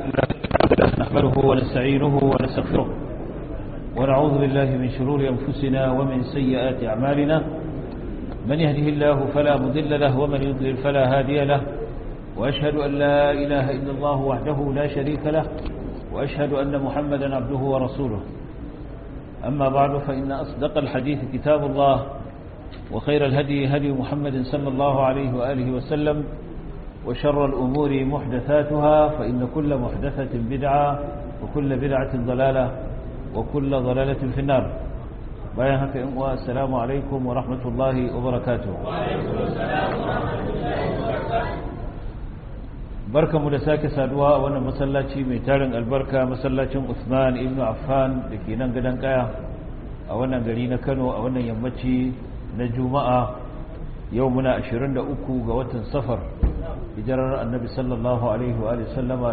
نحمده ونستعينه ونستغفره ونعوذ بالله من شرور أنفسنا ومن سيئات أعمالنا من يهده الله فلا مضل له ومن يضلل فلا هادي له وأشهد أن لا إله إلا الله وحده لا شريك له وأشهد أن محمدا عبده ورسوله أما بعد فإن أصدق الحديث كتاب الله وخير الهدي هدي محمد صلى الله عليه وآله وسلم وشر الأمور محدثاتها فإن كل محدثة بدعة وكل بدعة ضلالة وكل ضلالة في النار بايهك إموة السلام عليكم ورحمة الله وبركاته وعليكم السلام ورحمة الله وبركاته barka mu da sake saduwa a wannan masallaci mai tarin albarka masallacin Usman ibn Affan da ke nan gadon kaya a wannan gari na Kano a wannan yammaci na Juma'a yau muna 23 ga watan Safar hijirar Annabi sallallahu alaihi wa sallama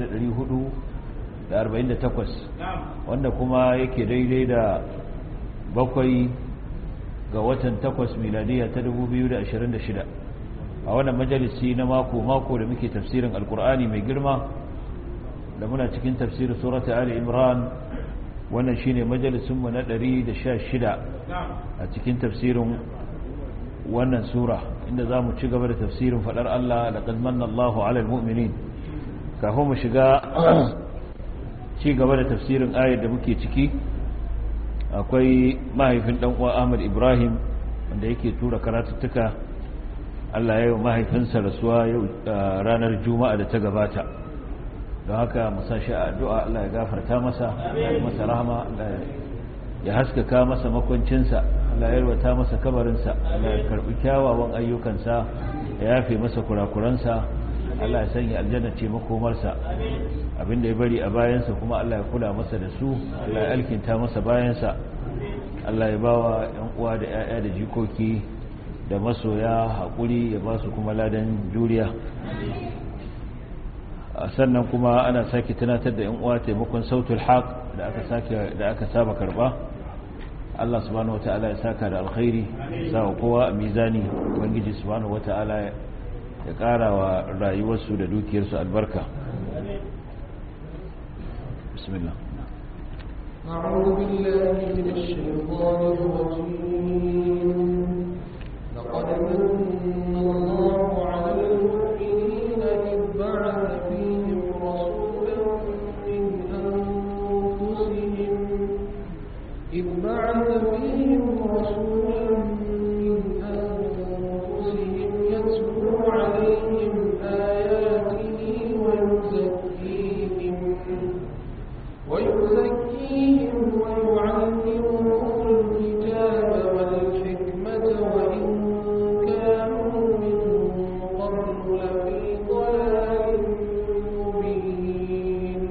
1448 wanda kuma yake daidai da bakwai ga watan 8 miladiya ta 2026 a wannan majalisi na mako-mako da muke tafsirin alkur'ani mai girma da muna cikin tafsirin surata ali imran wannan shine majalisunmu na 116 a cikin tafsirin wannan sura inda za mu ci gaba da tafsirin faɗar Allah da ƙazmanna Allahu alal mu'minin kafin mu shiga ci gaba da tafsirin ayar da muke ciki akwai mahaifin ɗan'uwa Ahmad Ibrahim wanda yake tura karatuttuka Allah ya yi mahaifinsa rasuwa yau ranar juma'a da ta gabata don haka musa shi a addu'a Allah ya gafarta masa ya masa rahama ya haskaka masa makwancinsa Allah ya yarwata masa kabarinsa Allah ya karbi kyawawan ayyukansa ya yafe masa kurakuransa Allah ya sanya aljanna ce makomarsa abinda ya bari a bayansa kuma Allah ya kula masa da su Allah ya alkinta masa bayansa Allah ya bawa yan uwa da 'ya'ya da jikoki da masoya haƙuri ya ba su kuma ladan juriya sannan kuma ana sake tunatar da 'yan uwa taimakon sautul haq da aka sake da aka saba karba Allah subhanahu wataala ya saka da alkhairi sa kowa a mizani ubangiji subhanahu wataala ya ƙara wa rayuwarsu da dukiyarsu albarka bismillah أعوذ بالله من الشيطان الرجيم لقد من الله على المؤمنين إذ بعث فيهم رسولا من أنفسهم إذ بعث فيهم رسولا من أنفسهم يتلو عليهم آياته ويزكيهم ويزكيهم ويعلمهم الكتاب والحكمة وإن كانوا من قبل لفي ضلال مبين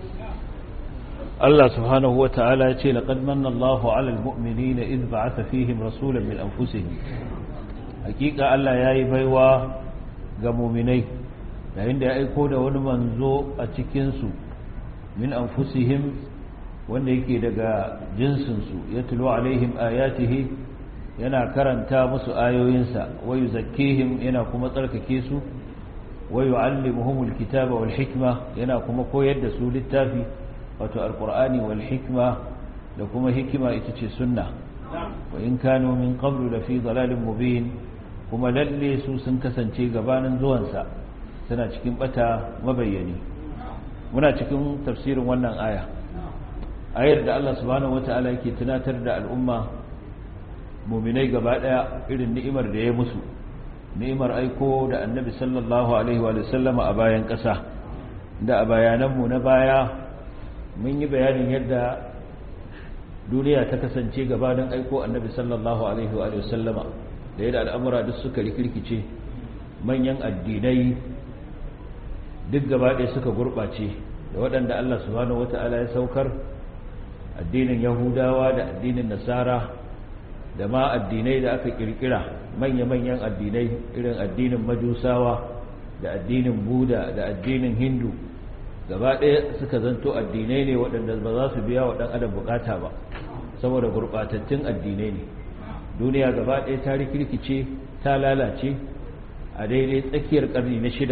Allah subhanahu wa ta'ala ya ce laqad manna Allahu 'alal mu'minina idh ba'atha fihim rasulan min anfusihim hakika Allah yayi baiwa ga mu'minai yayin da ya aiko da wani manzo a cikin su min anfusihim wanda yake daga jinsin su yatlu alaihim ayatihi yana karanta musu ayoyinsa wa yuzakkihim yana kuma tsarkake su wa yu'allimuhumul kitaba wal hikma yana kuma koyar da su littafi wato alkur'ani wal hikma da kuma hikima ita ce sunna wa in kanu min qablu la fi dalalin mubin kuma lalle su sun kasance gabanin zuwansa suna cikin bata mabayyani muna cikin tafsirin wannan aya ayar da Allah subhanahu wataala yake tunatar da al'umma muminai gaba daya irin ni'imar da ya musu ni'imar aiko da annabi sallallahu alaihi wa sallama a bayan kasa da a bayananmu na baya mun yi bayanin yadda duniya ta kasance gabanin aiko annabi sallallahu alaihi wa sallama da yadda al'amura duk suka rikirkice manyan addinai duk gabaɗaya suka gurɓace da waɗanda Allah subhanahu wata'ala ya saukar addinin yahudawa da addinin nasara da ma addinai da aka kirkira manya-manyan addinai irin addinin majusawa da addinin buda da addinin hindu gaba ɗaya suka zanto addinai ne waɗanda ba za su biya wa ɗan adam bukata ba saboda gurɓatattun addinai ne duniya gaba ɗaya ta rikirkice ta lalace a daidai tsakiyar ƙarni na shida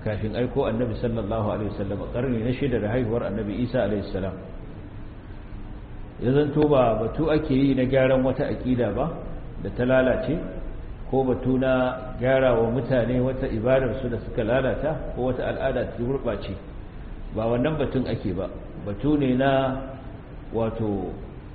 kafin aiko annabi sallallahu alaihi wasallam karni na shida da haihuwar annabi isa alaihi salam ya zanto ba batu ake yi na gyaran wata aƙida ba da ta lalace ko batu na gyara wa mutane wata ibadarsu da suka lalata ko wata al'ada ta gurɓace ba wannan batun ake ba batu ne na wato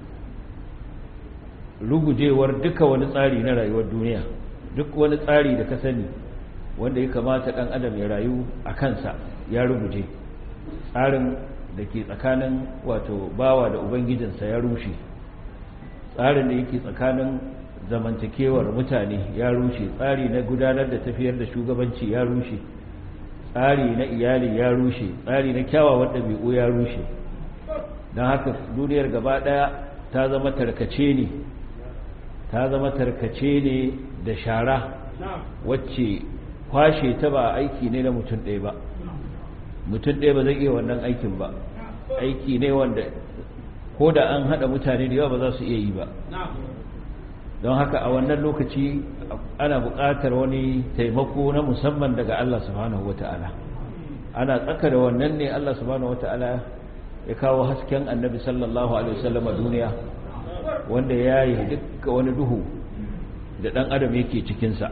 rugujewar duka wani tsari na rayuwar duniya duk wani tsari da ka sani wanda ya kamata ɗan adam ya rayu a kansa ya ruguje tsarin da ke tsakanin wato bawa da ubangijinsa ya rushe tsarin da yake tsakanin zamantakewar mutane ya rushe tsari na gudanar da tafiyar da shugabanci ya rushe tsari na iyali ya rushe tsari na kyawawan ɗabi'u ya rushe don haka duniyar gaba ɗaya ta zama tarkace ne ta zama tarkace ne da shara wacce kwashe ta ba aiki ne na mutum ɗaya ba mutum ɗaya ba zai iya wannan aikin ba aiki ne wanda ko da an haɗa mutane da yawa ba za su iya yi ba don haka a wannan lokaci ana buƙatar wani taimako na musamman daga Allah subhanahu wata'ala ana tsaka da wannan ne Allah subhanahu wata'ala ya kawo hasken annabi sallallahu alaihi wasallam a duniya wanda ya yi dukkan wani duhu da ɗan adam yake cikinsa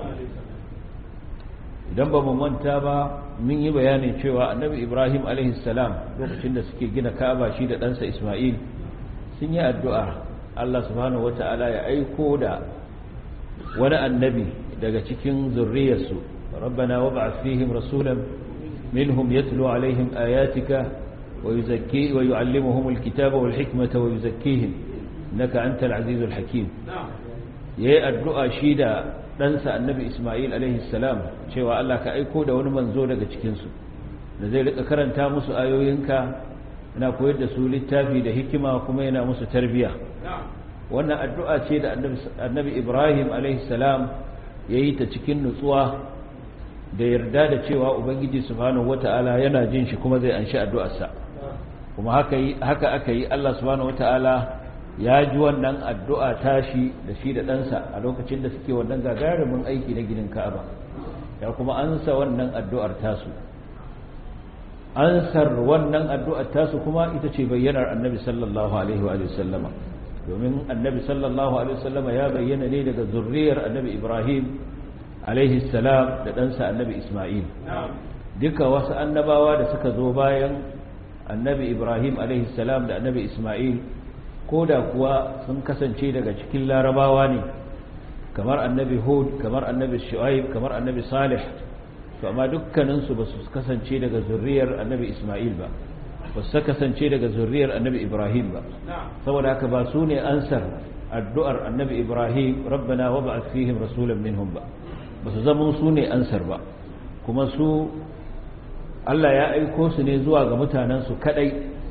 idan ba mu manta ba mun yi bayanin cewa annabi ibrahim salam lokacin da suke gina ka'aba shi da ɗansa ismail sun yi addu'a allah subhanahu wata'ala ya aiko da wani annabi daga cikin zurriyarsu rabbana wa ba'ath fihim rasulan minhum yatlu alaihim ayatika wa yuzakki wa yu'allimuhum alkitaba wal hikmata wa yuzakkihim innaka antal azizul hakim yayi addu'a shi da ɗansa annabi Ismail salam cewa Allah ka aiko da wani manzo daga cikinsu da zai rika karanta musu ayoyinka yana koyar da su littafi da hikima kuma yana musu tarbiya wannan addu'a ce da annabi Ibrahim salam ya yi ta cikin nutsuwa da yarda da cewa Ubangiji subhanahu wata'ala yana jin shi kuma zai anshi addu'arsa kuma haka aka yi Allah subhanahu wata'ala ya ji wannan addu'a tashi da shi da ɗansa a lokacin da suke wannan gagarumin aiki na ginin ka'aba ya kuma ansa wannan addu'ar tasu ansar wannan addu'ar tasu kuma ita ce bayyanar annabi sallallahu alaihi wa sallama domin annabi sallallahu alaihi wa sallama ya bayyana ne daga zurriyar annabi ibrahim alaihi salam da ɗansa annabi isma'il duka wasu annabawa da suka zo bayan annabi ibrahim alaihi salam da annabi isma'il ko da kuwa sun kasance daga cikin larabawa ne kamar annabi hud kamar annabi shu'aib kamar annabi salih to amma dukkaninsu ba su kasance daga zurriyar annabi isma'il ba ba su kasance daga zurriyar annabi ibrahim ba saboda haka ba su ne ansar addu'ar annabi ibrahim rabbana wa ba'ath fihim rasulan minhum ba ba su zama su ne ansar ba kuma su Allah ya aiko su ne zuwa ga mutanensu kadai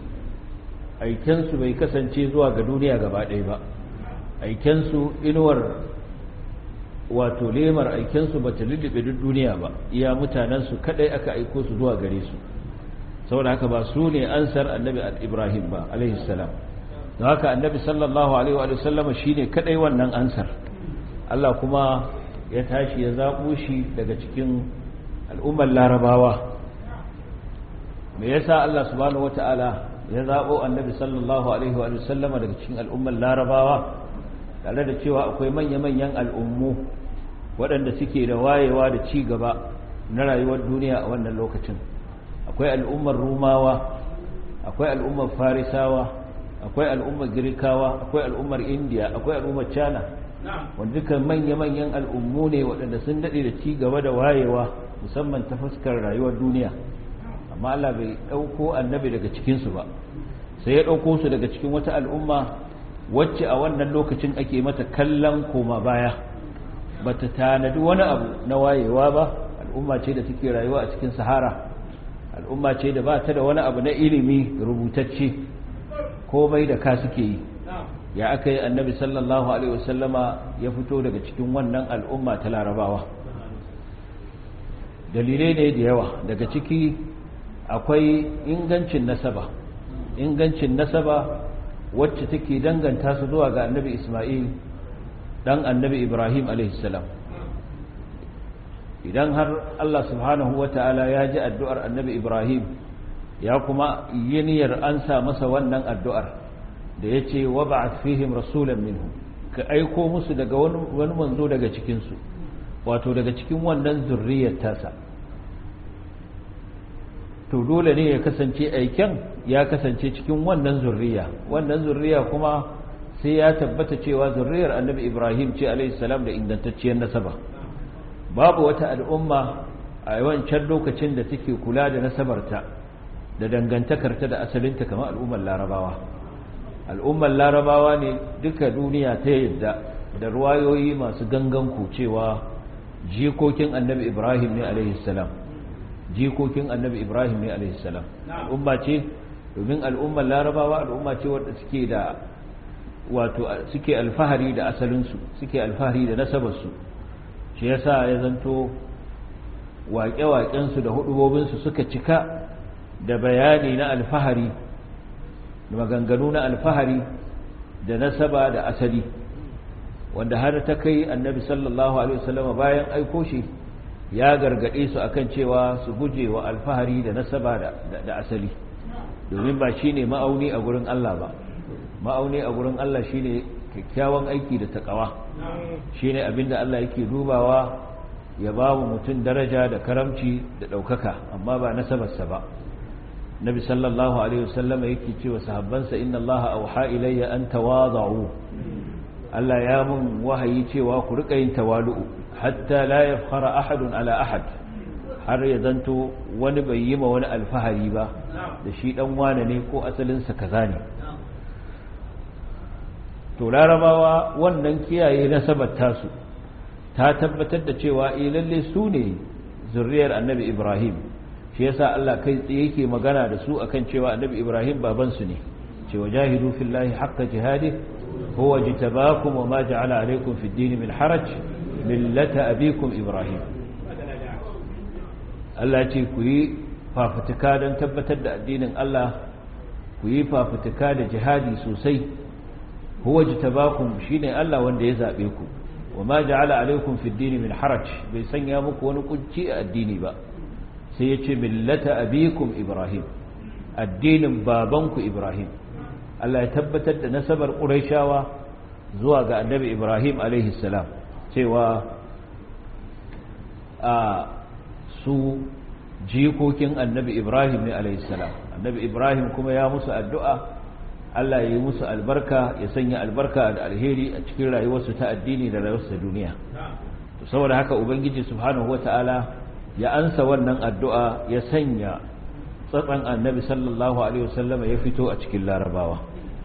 aikensu bai kasance zuwa ga duniya gaba ɗaya ba aikensu inuwar wato lemar aikensu ba ta lullube duk duniya ba iya mutanensu kadai aka aiko su zuwa gare su saboda haka ba su ne ansar annabi ibrahim ba alaihi salam don haka annabi sallallahu alaihi wa sallama shi ne kadai wannan ansar allah kuma ya tashi ya zaɓo shi daga cikin al'ummar larabawa me yasa allah subhanahu wata'ala ya zaɓo annabi sallallahu alaihi wa sallama daga cikin al'ummar larabawa tare da cewa akwai manya-manyan al'ummu waɗanda suke da wayewa da ci gaba na rayuwar duniya a wannan lokacin akwai al'ummar rumawa akwai al'ummar farisawa akwai al'ummar girkawa akwai al'ummar indiya akwai al'ummar china wanda duka manya-manyan al'ummu ne waɗanda sun daɗe da ci gaba da wayewa musamman ta fuskar rayuwar duniya amma Allah bai ɗauko annabi daga cikinsu ba sai ya ɗauko su daga cikin wata al'umma wacce a wannan lokacin ake mata kallon koma baya ba ta tanadi wani abu na wayewa ba al'umma ce da take rayuwa a cikin sahara al'umma ce da ba ta da wani abu na ilimi rubutacce komai da ka suke yi ya aka yi annabi sallallahu alaihi wasallama ya fito daga cikin wannan al'umma ta larabawa dalilai ne da yawa daga ciki akwai ingancin nasaba ingancin nasaba wacce take danganta su zuwa ga annabi isma'il dan annabi ibrahim alaihissalam idan har Allah subhanahu wata'ala ya ji addu'ar annabi Ibrahim ya kuma yi niyyar ansa masa wannan addu'ar da ya ce wa ba'ath fihim rasulan minhu ka aiko musu daga wani manzo daga cikinsu wato daga cikin wannan zurriyar tasa to dole ne ya kasance aiken ya kasance cikin wannan zurriya wannan zurriya kuma sai ya tabbata cewa zurriyar annabi ibrahim ce alaihissalam da ingantacciyar nasaba babu wata al'umma a yawancin lokacin da take kula da nasabarta da dangantakarta da asalinta kamar al'ummar larabawa al'ummar larabawa ne duka duniya ta yadda da ruwayoyi masu ganganku cewa jikokin annabi ibrahim ne alaihissalam jikokin annabi ibrahim ne alaihissalam al'umma ce domin al'ummar larabawa al'umma ce wadda suke da wato suke alfahari da asalinsu suke alfahari da nasabarsu shi yasa ya zanto waƙe-waƙensu da hudubobinsu suka cika da bayani na alfahari da maganganu na alfahari da nasaba da asali wanda har ta kai annabi sallallahu alaihi wasallam bayan aiko shi ya gargade su akan cewa su guje wa alfahari da nasaba da asali domin ba shine ma'auni a gurin Allah ba ma'auni a gurin Allah shine kyakkyawan aiki da takawa shine abinda Allah yake dubawa ya ba mu mutum daraja da karamci da ɗaukaka amma ba nasabarsa ba nabi sallallahu alaihi wasallam yake cewa sahabbansa inna allaha auha ilayya an tawada'u Allah ya mun wahayi cewa ku rika yin tawalu'u hatta la yafkhara ahadun ala ahad har ya zanto wani bai yi ma wani alfahari ba da shi dan wane ne ko asalin sa kaza ne to larabawa wannan kiyaye nasabar tasu ta tabbatar da cewa eh lalle su ne zurriyar annabi Ibrahim shi yasa Allah kai tsaye yake magana da su akan cewa annabi Ibrahim baban su ne cewa jahidu fillahi haqqa jihadi huwa jitabakum wama ja'ala alaykum fid din min haraj millata abikum Ibrahim Allah ce ku yi fafutuka don tabbatar da addinin Allah ku yi fafutuka da jihadi sosai huwa jitabakum shine Allah wanda ya zabe ku wama ja'ala alaykum fid din min haraj bai sanya muku wani kunci a addini ba sai ya ce millata abikum ibrahim addinin babanku ibrahim Allah ya tabbatar da nasabar ƙuraishawa zuwa ga annabi ibrahim salam cewa a su jikokin annabi ibrahim ne salam annabi ibrahim kuma ya musu addu'a Allah ya yi musu albarka ya sanya albarka da alheri a cikin rayuwarsu ta addini da rayuwarsu ta duniya saboda haka ubangiji subhanahu wata'ala ya ansa wannan addu'a ya sanya tsatsan annabi sallallahu Alaihi wasallama ya fito a cikin larabawa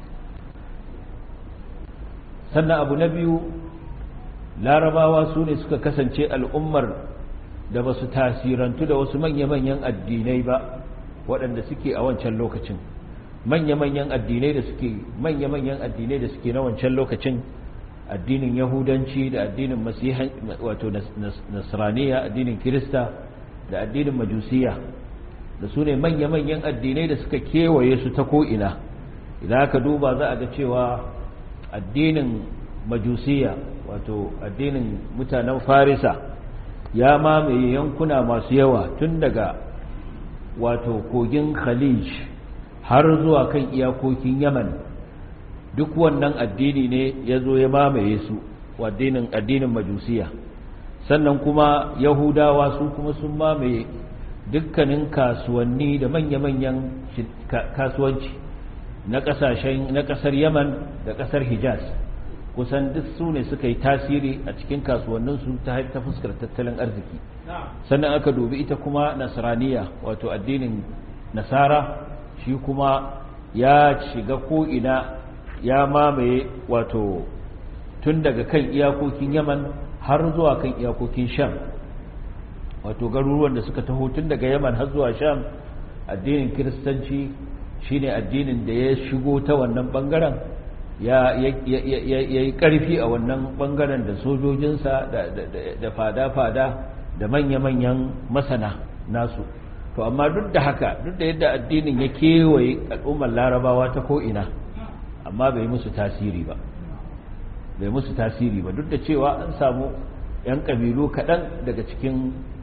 sannan abu na biyu larabawa su ne suka kasance al'ummar da ba su tasirantu da wasu manya-manyan addinai ba waɗanda suke a wancan lokacin manya-manyan addinai da suke manya-manyan addinai da suke na wancan lokacin addinin yahudanci da addinin masihan wato nasraniya addinin kirista da addinin majusiya da su ne manya-manyan addinai da suka kewaye su ta ko'ina idan aka duba za a ga cewa addinin majusiya wato addinin mutanen farisa ya mamaye yankuna masu yawa tun daga wato kogin khalij har zuwa kan iyakokin yaman duk wannan addini ne ya zo ya mamaye su addinin addinin majusiya sannan kuma yahudawa su kuma sun mamaye dukkanin kasuwanni da manya-manyan kasuwanci na kasashen na kasar yaman da kasar hijaz kusan duk su ne suka yi tasiri a cikin kasuwanninsu ta ta fuskar tattalin arziki sannan aka dubi ita kuma nasraniya wato addinin nasara shi kuma ya shiga ko'ina ya mamaye wato tun daga kan iyakokin yaman har zuwa kan iyakokin sham wato garuruwan da suka taho tun daga yaman har zuwa sham addinin kiristanci shine addinin da ya shigo ta wannan bangaren ya yi karfi a wannan bangaren da sojojinsa da fada-fada da manya-manyan masana nasu to amma duk da haka duk da yadda addinin ya kewaye al'ummar larabawa ta ko'ina amma bai musu tasiri ba bai musu tasiri ba duk da cewa an samu 'yan ƙabilu kaɗan daga cikin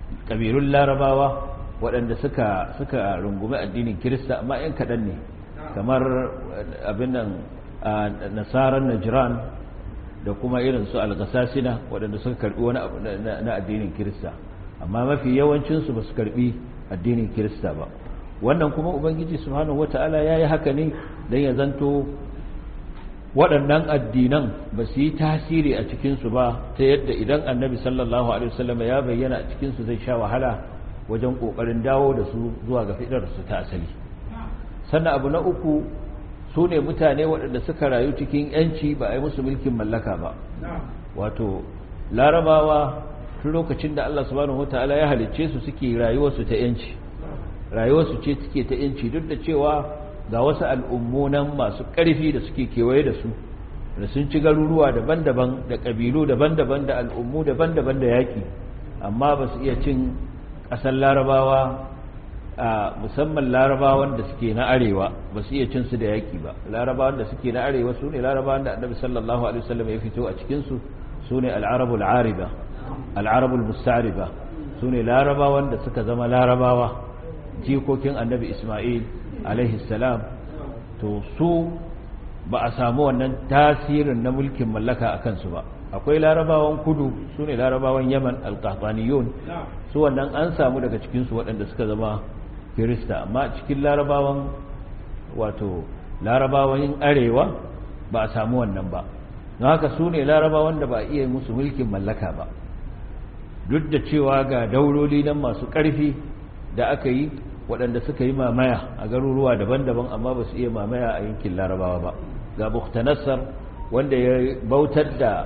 ƙabilun larabawa waɗanda suka suka rungumi addinin kirista amma 'yan kaɗan ne kamar abin nan nasarar najiran da kuma irin su algasasina waɗanda suka karɓi wani abu na addinin kirista amma mafi yawancinsu ba su karɓi addinin kirista ba wannan kuma ubangiji subhanahu wata'ala ya yi haka ne don ya zanto waɗannan addinan ba su yi tasiri a cikinsu ba ta yadda idan annabi sallallahu alaihi wasallam ya bayyana a cikinsu zai sha wahala wajen ƙoƙarin dawo da su zuwa ga fiɗarsu ta asali sannan abu na uku su ne mutane waɗanda suka rayu cikin yanci ba a yi musu mulkin mallaka ba wato larabawa tun lokacin da Allah subhanahu wataala ya halicce su suke rayuwarsu ta yanci rayuwarsu ce suke ta yanci duk da cewa ga wasu al'ummunan masu ƙarfi da suke kewaye da su da sun ci garuruwa daban-daban da ƙabilu daban-daban da al'ummu daban-daban da yaƙi amma ba su iya cin ƙasar larabawa a musamman larabawan da suke na arewa ba su iya cin su da yaƙi ba larabawan da suke na arewa su ne larabawan da annabi sallallahu alaihi wasallam ya fito a cikinsu su ne al'arabul ariba al'arabul musta'riba su ne larabawan da suka zama larabawa jikokin annabi isma'il alaihi salam to su ba a samu wannan tasirin na mulkin mallaka a kansu ba akwai larabawan kudu su ne larabawan yaman alkahtaniyun su wannan an samu daga cikinsu waɗanda suka zama kirista amma cikin larabawan wato larabawan arewa ba a samu wannan ba don haka su ne larabawan da ba a iya musu mulkin mallaka ba duk da cewa ga dauloli nan masu ƙarfi da aka yi waɗanda suka yi mamaya a garuruwa daban-daban amma ba su iya mamaya a yankin larabawa ba ga buktanassar wanda ya bautar da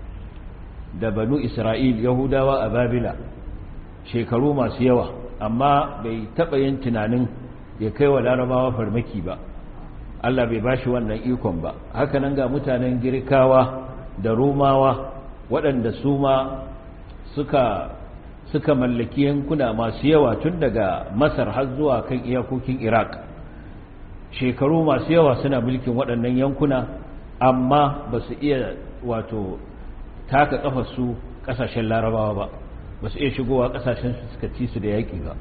da banu isra'il yahudawa a babila shekaru masu yawa amma bai taɓa yin tunanin ya kai wa larabawa farmaki ba allah bai bashi wannan ikon ba hakanan ga mutanen girkawa da romawa waɗanda su ma suka suka mallaki yankuna masu yawa tun daga masar har zuwa kan iyakokin iraq shekaru masu yawa suna mulkin waɗannan yankuna amma ba su iya wato taka su ƙasashen larabawa ba ba su iya shigowa ƙasashen su suka ci su da yaƙi ba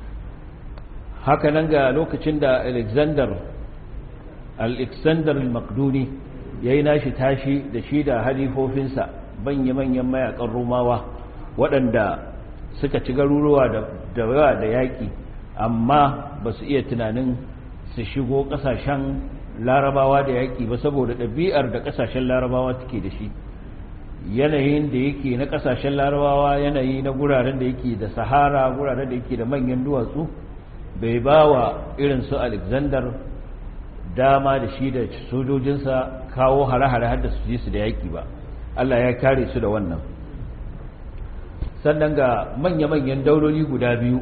hakanan ga lokacin da alexander alexander al-makduni ya yi nashi tashi da shi da halifofinsa manya-manyan mayakan romawa waɗanda suka ci garuruwa da yawa da yaƙi amma ba su iya tunanin su shigo ƙasashen larabawa da yaƙi ba saboda ɗabi'ar da ƙasashen larabawa take da shi yanayin da yake na ƙasashen larabawa yanayi na guraren da yake da sahara guraren da yake da manyan duwatsu bai ba wa irin su alexander dama da shi da sojojinsa kawo hare-hare har da su ji su da yaƙi ba allah ya kare su da wannan sannan ga manya-manyan dauloli guda biyu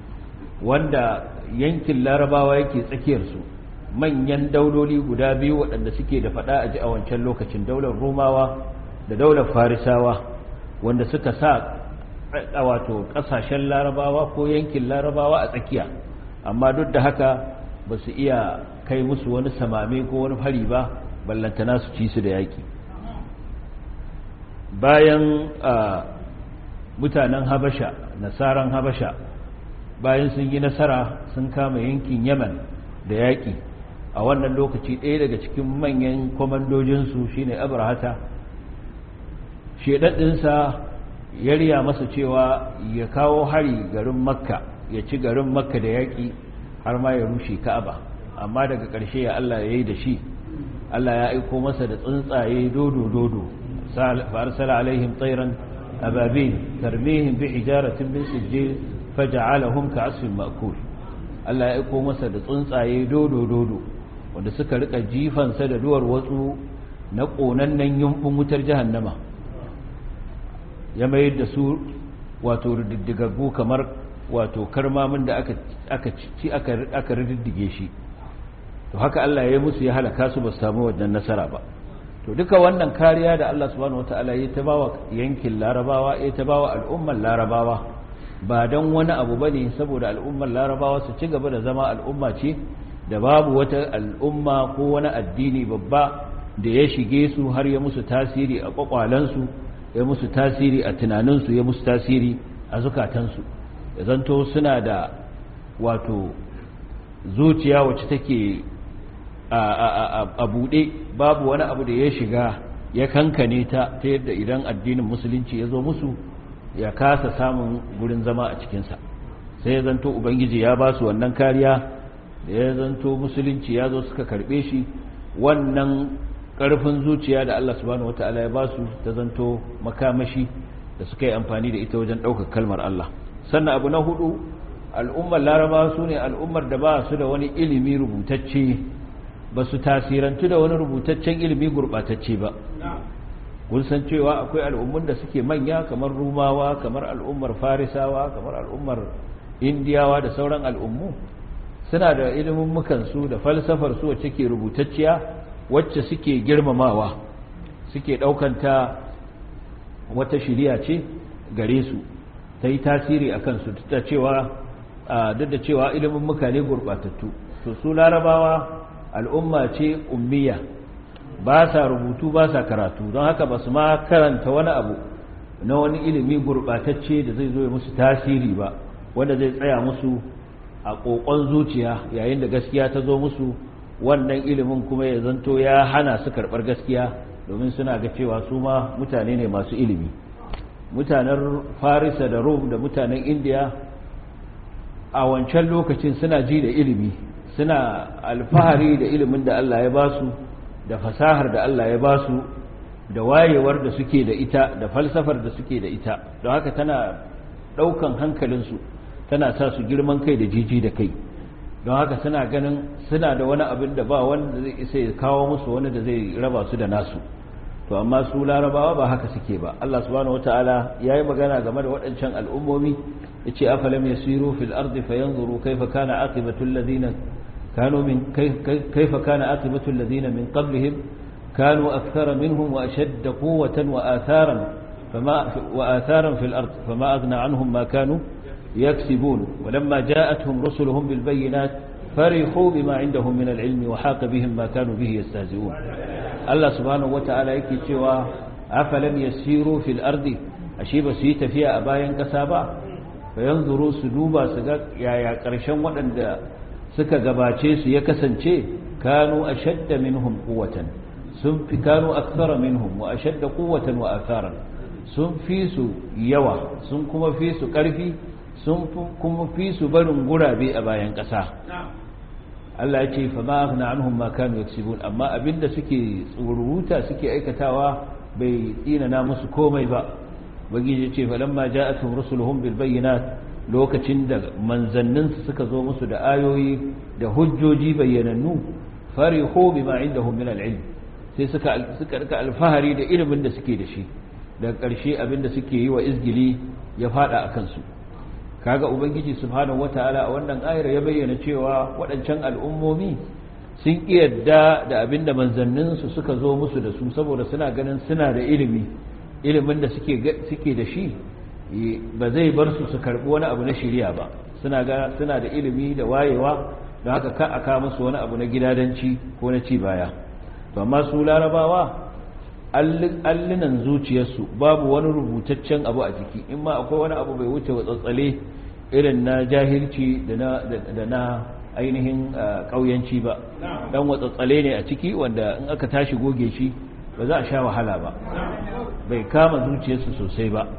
wanda yankin larabawa yake tsakiyarsu manyan dauloli guda biyu waɗanda suke da faɗa a ji a wancan lokacin daular romawa da daular farisawa wanda suka sa a wato ƙasashen larabawa ko yankin larabawa a tsakiya amma duk da haka ba su iya kai musu wani samame ko wani hari ba ballantana su ci su da yaƙi bayan mutanen habasha nasaran habasha bayan sun yi nasara sun kama yankin yaman da yaƙi a wannan lokaci ɗaya daga cikin manyan kwamandojinsu shine abrahata shedaddinsa ya riya masa cewa ya kawo hari garin makka ya ci garin makka da yaƙi har ma ya rushe ka'aba amma daga ƙarshe ya allah ya yi da shi allah ya aiko masa da tsuntsaye dodo-dodo fa'arsala alaihim tsairan أبابيل ترميهم بحجارة من سجيل فجعلهم كعصف مأكول Allah ya aiko masa da tsuntsaye dodo dodo wanda suka rika jifansa da duwar watsu na ƙonannen yumfin wutar jahannama ya mayar da su wato rididdigaggu kamar wato karmamin da aka aka ci aka rididdige shi to haka Allah ya yi musu ya halaka su ba su samu wannan nasara ba to duka wannan kariya da Allah subhanahu wataala ya ta bawa yankin larabawa ya ta bawa al'ummar larabawa ba don wani abu bane saboda al'ummar larabawa su ci gaba da zama al'umma ce da babu wata al'umma ko wani addini babba da ya shige su har ya musu tasiri a kwakwalansu ya musu tasiri a tunaninsu ya musu tasiri a zukatansu ya zanto suna da wato zuciya wacce take a buɗe babu wani abu da ya shiga ya kankane ta ta yadda idan addinin musulunci ya zo musu ya kasa samun gurin zama a cikinsa sai ya zanto ubangiji ya ba su wannan kariya da ya zanto musulunci ya zo suka karɓe shi wannan ƙarfin zuciya da Allah subhanahu wata'ala ya ba su ta zanto makamashi da suka yi amfani da ita wajen ɗaukar kalmar Allah sannan abu na hudu al'ummar laraba su ne al'ummar da ba su da wani ilimi rubutacce ba su tasirantu da wani rubutaccen ilimi gurɓatacce ba kun san cewa akwai al'ummun da suke manya kamar rumawa kamar al'ummar farisawa kamar al'ummar indiyawa da sauran al'ummu suna da ilimin mukansu da falsafar su wacce ke rubutacciya wacce suke girmamawa suke ɗaukanta wata shiriya ce gare su ta yi tasiri a kansu duk da cewa duk da cewa ilimin mukane gurɓatattu to su larabawa al'umma ce ummiya ba sa rubutu ba sa karatu don haka ba su ma karanta wani abu na wani ilimi gurɓatacce da zai zo ya musu tasiri ba wanda zai tsaya musu a ƙoƙon zuciya yayin da gaskiya ta zo musu wannan ilimin kuma ya zanto ya hana su karɓar gaskiya domin suna ga cewa su ma mutane ne masu ilimi mutanen farisa da rom da mutanen indiya a wancan lokacin suna ji da ilimi suna alfahari da ilimin da allah ya ba su da fasahar da allah ya ba su da wayewar da suke da ita da falsafar da suke da ita don haka tana ɗaukan hankalinsu tana sa su girman kai da jiji da kai don haka suna ganin suna da wani abin da ba wanda zai isa ya kawo musu wani da zai raba su da nasu to amma su larabawa ba haka suke ba Allah subhanahu wataala yayi magana game da waɗancan al'ummomi yace afalam yasiru fil ardi fayanzuru kayfa kana aqibatu alladhina kanu min kayfa kana aqibatu alladhina min qablihim kanu akthara minhum wa ashadda quwwatan wa atharan fama wa atharan fil ard fama aghna anhum ma kanu yaksibun walamma ja'atuhum rusuluhum bil bayyinat فرحوا بما عندهم من العلم وحاق بهم ما كانوا به يستهزئون الله سبحانه وتعالى yake cewa afalam yasiru fil ardi ashe ba su yi tafiya a bayan kasa ba fayanzuru su duba su ga yaya karshen waɗanda suka gabace su ya kasance kanu ashadda minhum quwwatan sun fi kanu akthara minhum wa ashadda quwwatan wa atharan sun fi su yawa sun kuma fi su ƙarfi sun kuma fi su barin gurabe a bayan ƙasa Allah ya ce fa ma aghna anhum ma kanu yaksibun amma abinda suke tsururuta suke aikatawa bai tsinana musu komai ba bagiji ya ce falamma ja'atuhum rusuluhum bil bayyinat lokacin da manzannin su suka zo musu da ayoyi da hujjoji bayyanannu farihu bima indahum min al ilm sai suka suka rika alfahari da ilimin da suke da shi daga ƙarshe abinda suke yi wa izgili ya fada akan su kaga ubangiji subhanahu wataala a wannan ayar ya bayyana cewa waɗancan al'ummomi sun yadda da abinda manzannin su suka zo musu da su saboda suna ganin suna da ilimi ilimin da suke suke da shi ba zai bar su su karbi wani abu na shari'a ba suna ga suna da ilimi da wayewa don haka ka aka musu wani abu na gidadanci ko na ci baya to amma su larabawa allunan zuciyarsu babu wani rubutaccen abu a ciki in ma akwai wani abu bai wuce watsatsale irin na jahilci da na ainihin ƙauyanci ba dan watsatsale ne a ciki wanda in aka tashi goge shi ba za a sha wahala ba bai kama zuciyarsu sosai ba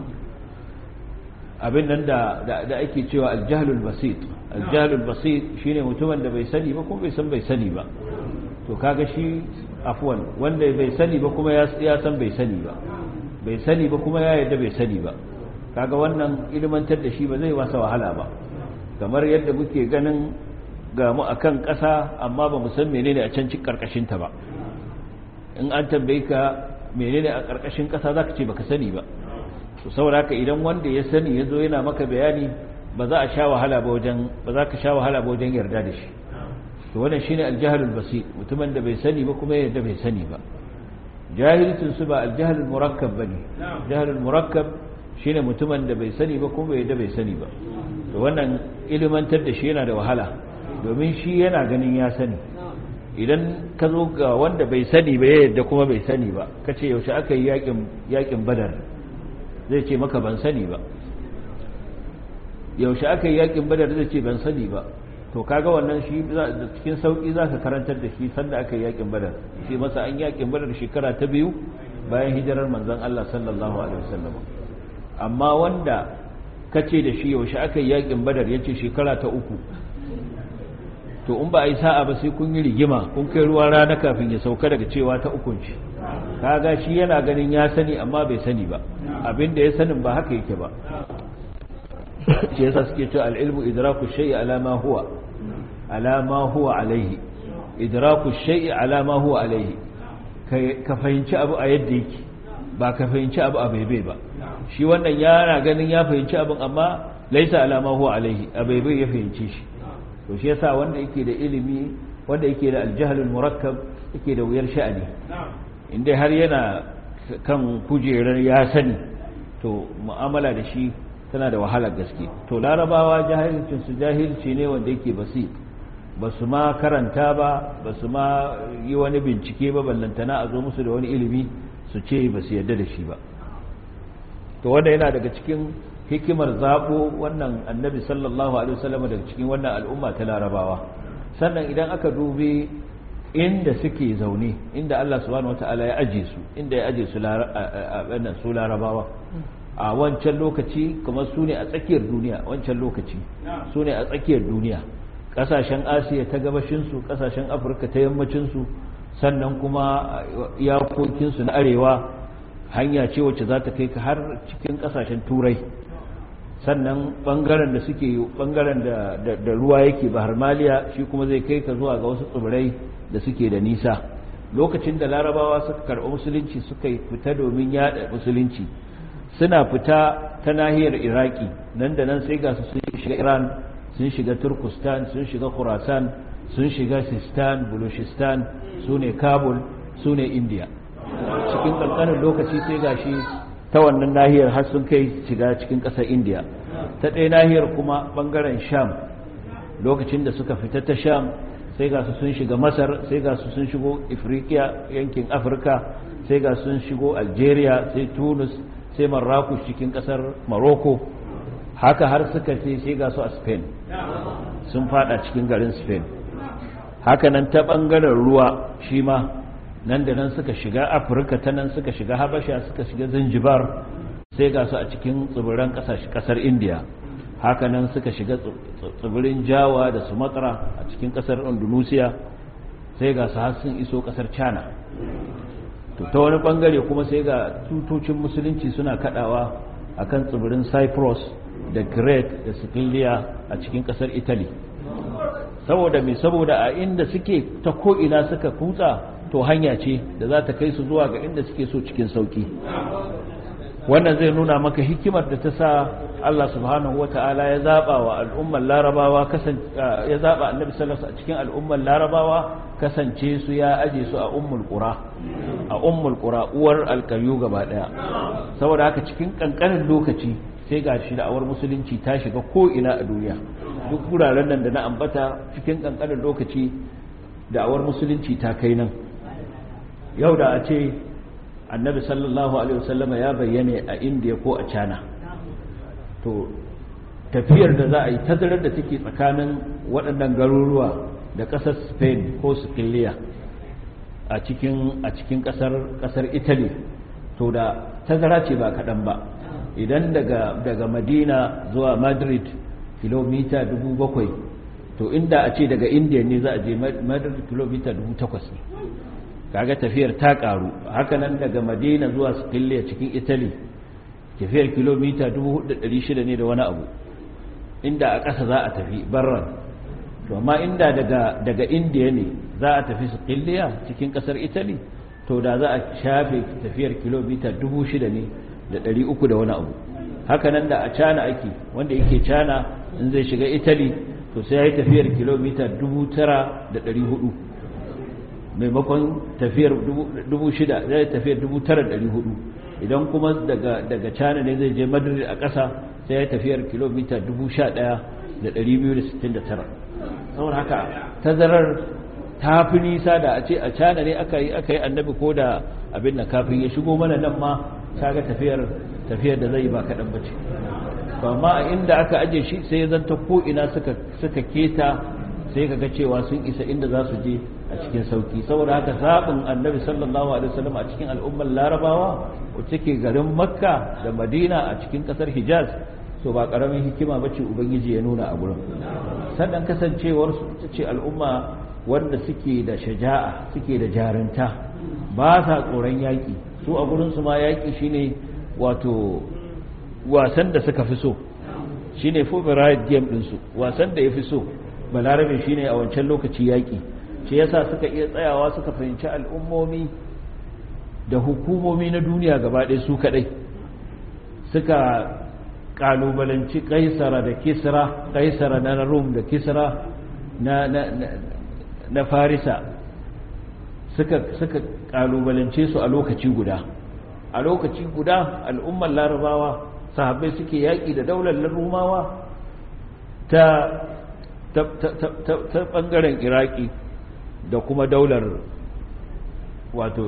abin nan da ake cewa aljahlul basit aljahlul basit shine mutumin da bai sani ba kuma bai san bai sani ba to kaga shi afwan wanda bai sani ba kuma ya san bai sani ba bai sani ba kuma ya yarda bai sani ba kaga wannan ilmantar da shi ba zai wasa wahala ba kamar yadda muke ganin ga mu akan ƙasa amma ba mu san menene a can cikin karkashin ta ba in an tambaye ka menene a karkashin ƙasa zaka ce baka sani ba to saboda haka idan wanda ya sani ya zo yana maka bayani ba za a sha wahala ba wajen ba za ka sha wahala ba wajen yarda da shi to wannan shine aljahlul basit mutumin da bai sani ba kuma yadda bai sani ba jahilcin su ba aljahlul murakkab bane jahlul murakkab shine mutumin da bai sani ba kuma yadda bai sani ba to wannan ilimantar da shi yana da wahala domin shi yana ganin ya sani idan ka zo ga wanda bai sani ba yadda kuma bai sani ba kace yaushe aka yi yakin yakin badar zai ce maka ban sani ba yaushe aka yi yakin badar zai ce ban sani ba to kaga wannan shi cikin sauki za ka karantar da shi sanda aka yi yakin badar shi masa an yakin badar shekara ta biyu bayan hijirar manzon Allah sallallahu alaihi wasallam amma wanda kace da shi yaushe aka yi yakin badar yace shekara ta uku to in ba a yi sa'a ba sai kun yi rigima kun kai ruwa rana kafin ya sauka daga cewa ta ukun shi kaga shi yana ganin ya sani amma bai sani ba abinda ya sanin ba haka yake ba shi yasa suke cewa al-ilmu idraku shay'i ala ma huwa ala ma huwa alaihi idraku shay'i ala ma huwa alaihi ka fahimci abu a yadda yake ba ka fahimci abu a baibai ba shi wannan yana ganin ya fahimci abin amma laisa ala ma huwa alaihi a baibai ya fahimci shi to shi yasa wanda yake da ilimi wanda yake da aljahalul murakkab yake da wuyar sha'ani inda har yana kan kujerar ya sani to mu'amala da shi tana da wahalar gaske to larabawa jahilcin su jahilci ne wanda yake basi ba su ma karanta ba ba su ma yi wani bincike ba ballantana a zo musu da wani ilimi su ce ba su yarda da shi ba to wanda yana daga cikin hikimar zaɓo wannan annabi sallallahu alaihi wasallam daga cikin wannan al'umma ta larabawa sannan idan aka dubi inda suke zaune inda Allah subhanahu wataala ya aje su inda ya aje su su larabawa a wancan lokaci kuma su ne a tsakiyar duniya wancan lokaci su ne a tsakiyar duniya kasashen asiya ta gabashinsu kasashen afirka ta yammacinsu sannan kuma iyakokinsu na arewa hanya ce wacce za ta kai ka har cikin kasashen turai sannan bangaren da suke bangaren da ruwa yake bahar maliya shi kuma zai kai ka zuwa ga wasu tsibirai da suke da nisa lokacin da larabawa suka karɓi musulunci suka fita domin yada musulunci suna fita ta nahiyar iraki nan da nan sai ga su sun shiga iran sun shiga turkustan sun shiga khurasan sun shiga sistan bulushistan su ne kabul su ne india cikin ƙanƙanin lokaci sai ga shi ta wannan nahiyar har sun kai shiga cikin ƙasar india ta ɗaya nahiyar kuma ɓangaren sham lokacin da suka fita ta sham sai ga su sun shiga masar sai ga su sun shigo ifriqiya yankin afirka sai ga sun shigo algeria sai tunis sai marrakush cikin ƙasar morocco haka har suka ce sai ga su a spain sun fada cikin garin spain haka nan ta ɓangaren ruwa shi ma nan da nan suka shiga afirka ta nan suka shiga habasha suka shiga zanzibar sai ga su a cikin tsibiran kasar indiya haka nan suka shiga tsibirin jawa da sumatra a cikin kasar indonesia sai ga su har sun iso kasar china to ta wani bangare kuma sai ga tutocin musulunci suna kadawa akan tsibirin cyprus da crete da sicilia a cikin kasar italy saboda mai saboda a inda suke ta ko'ina suka kutsa to hanya ce da za ta kai su zuwa ga inda suke so cikin sauki wannan zai nuna maka hikimar da ta sa Allah subhanahu wata'ala ya zaba wa al'ummar larabawa ya zaba annabi sallallahu a cikin al'ummar larabawa kasance su ya aje su a ummul qura a ummul qura uwar alkaryu gaba daya saboda haka cikin kankanin lokaci sai ga shi da'awar musulunci ta shiga ko ina a duniya duk wuraren nan da na ambata cikin kankanin lokaci da'awar musulunci ta kai nan yau da a ce annabi sallallahu alaihi wasallama ya bayyane a indiya ko a china to tafiyar da za a yi tazarar da take tsakanin waɗannan garuruwa da ƙasar spain ko siciliya a cikin a cikin ƙasar ƙasar italy to da tazara ce ba kaɗan ba idan daga daga madina zuwa madrid kilomita dubu bakwai to inda a ce daga indiya ne za a je madrid kilomita dubu takwas ne kaga tafiyar ta karu hakanan daga madina zuwa siciliya cikin italy tafiyar kilomita 4,600 ne da wani abu inda a ƙasa za a tafi barran to amma inda daga daga indiya ne za a tafi siciliya cikin ƙasar italy to da za a shafe tafiyar kilomita 6,000 ne da 300 da wani abu hakanan da a cana ake wanda yake cana in zai shiga italy to sai ya yi tafiyar kilomita 9,400 maimakon tafiyar dubu shida zai tafiyar dubu tara ɗari hudu idan kuma daga cana ne zai je madrid a ƙasa sai ya tafiyar kilomita dubu sha ɗaya da ɗari biyu da sittin da tara saboda haka tazarar ta fi nisa da a ce a cana ne aka yi aka yi annabi ko da abin da kafin ya shigo mana nan ma kaga tafiyar tafiyar da zai ba kaɗan bace to amma a inda aka aje shi sai ya zanta ko ina suka suka keta sai kaga cewa sun isa inda za su je a cikin sauki saboda haka zaɓin annabi sallallahu alaihi wasallam a cikin al'ummar larabawa wacce ke garin makka da madina a cikin ƙasar hijaz to ba ƙaramin hikima bace ubangiji ya nuna a gurin sannan kasancewar su ita ce al'umma wanda suke da shaja'a suke da jarinta ba sa tsoron yaƙi su a gurin su ma yaƙi shine wato wasan da suka fi so shine favorite game ɗinsu wasan da ya fi so balarabe shine a wancan lokaci yaƙi shi yasa suka iya tsayawa suka fahimci al'ummomi da hukumomi na duniya gaba ɗaya su kaɗai suka ƙalubalanci kaisara da kisra kaisara na rum da kisra na, na, na, na farisa suka, suka ƙalubalance su a lokaci guda a lokaci guda al'ummar larabawa sahabbai suke yaƙi da daular rumawa ta ta ɓangaren iraki da kuma daular wato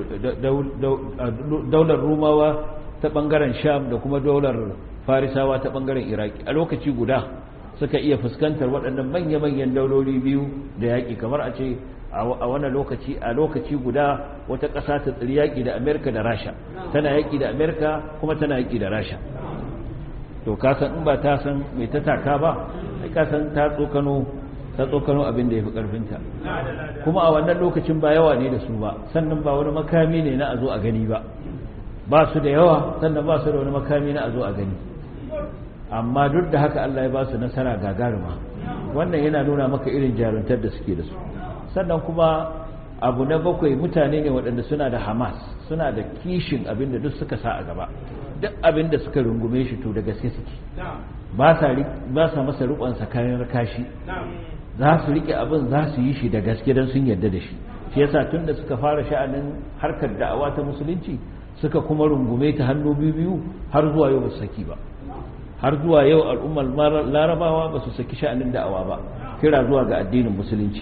daular rumawa ta ɓangaren sham da kuma daular farisawa ta ɓangaren iraki a lokaci guda suka iya fuskantar waɗannan manya-manyan dauloli biyu da yaƙi kamar a ce a wannan lokaci a lokaci guda wata ƙasa ta tsiri yaƙi da amerika da rasha tana yaƙi da amerika kuma tana yaƙi da rasha to kasan in ba ta san mai ta taka ba sai kasan ta tsokano ta tsokano abin da ya fi ƙarfinta kuma a wannan lokacin ba yawa ne da su ba sannan ba wani makami ne na a zo a gani ba ba su da yawa sannan ba su da wani makami na a zo a gani amma duk da haka Allah ya ba su nasara gagaruma wannan yana nuna maka irin jaruntar da suke da su sannan kuma abu na bakwai mutane ne waɗanda suna da hamas suna da kishin abin da duk suka sa a gaba duk abin da suka rungume shi to da gaske suke ba sa masa riƙonsa kayan kashi za su riƙe abin za su yi shi da gaske don sun yarda da shi shi yasa tun da suka fara sha'anin harkar da'awa ta musulunci suka kuma rungume ta hannu biyu biyu har zuwa yau ba su saki ba har zuwa yau al'ummar larabawa ba su saki sha'anin da'awa ba kira zuwa ga addinin musulunci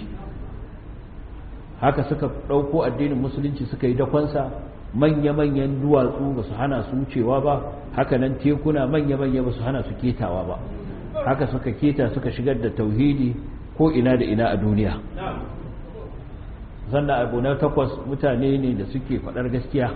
haka suka ɗauko addinin musulunci suka yi dakonsa manya-manyan duwatsu ba su hana su wucewa ba haka nan tekuna manya-manya ba su hana su ketawa ba haka suka keta suka shigar da tauhidi ko ina da ina a duniya sannan abu na takwas mutane ne da suke faɗar gaskiya